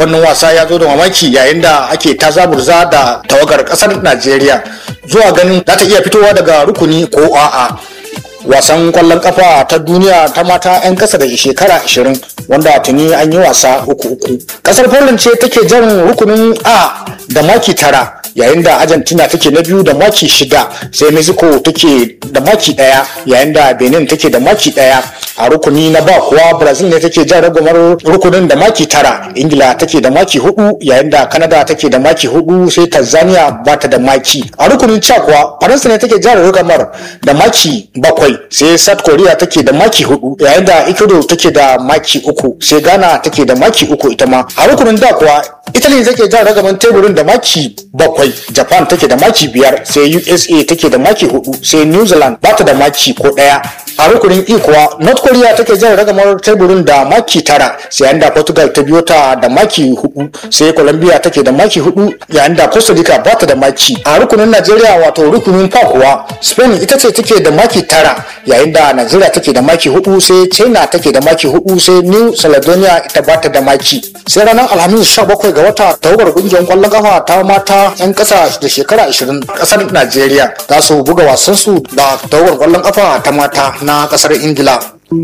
wannan wasa ya zo da mamaki yayin da ake ta zaburza da tawagar kasar najeriya zuwa ganin za ta iya fitowa daga rukuni ko a'a wasan kwallon kafa ta duniya ta mata 'yan kasa da shekara 20 wanda tuni an yi wasa uku uku kasar poland ce take jan rukunin a da maki tara yayin da argentina take na biyu da maki shida sai mexico take da maki daya yayin da benin take da maki daya a rukuni na ba kuwa brazil ne take jan ragumar rukunin da maki tara ingila take da maki hudu yayin da canada take da maki hudu sai tanzania ba ta da maki a rukunin ca kuwa faransa ne take jan ragamar da maki bakwai sai south korea take da maki hudu yayin da ecuador take da maki uku sai ghana take da maki uku ita ma a rukunin da kuwa italy take jan ragaman teburin da maki bakwai japan take da maki biyar sai usa take da maki hudu sai new zealand ba ta da maki ko daya a rukunin e kuwa north korea take jan ragamar teburin da maki tara sai yayin da portugal ta biyo ta da maki hudu sai colombia take da maki hudu yayin da costa rica ba ta da maki a rukunin nigeria wato rukunin fa kuwa spain ita ce take da maki tara yayin da nigeria take da maki hudu sai china take da maki hudu sai new caledonia ita ba ta da maki sai ranar alhamis 17 ga wata tawagar kungiyar kwallon kafa ta mata 'yan kasa da shekara 20 kasar nigeria za su buga wasansu da tawagar kwallon kafa ta mata na kasar ingila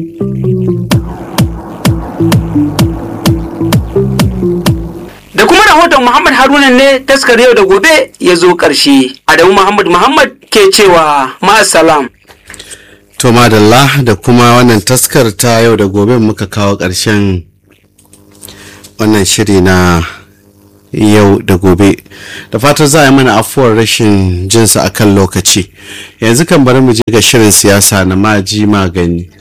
da kuma rahoton muhammad haruna ne taskar yau da gobe ya zo ƙarshe adamu muhammad muhammad ke cewa ma'asalam To madalla da kuma wannan taskar ta yau da gobe muka kawo ƙarshen wannan shiri na yau da gobe da fatar za a yi mana afuwar rashin jinsa a kan lokaci yanzu kan bari mu je ga shirin siyasa na maji magani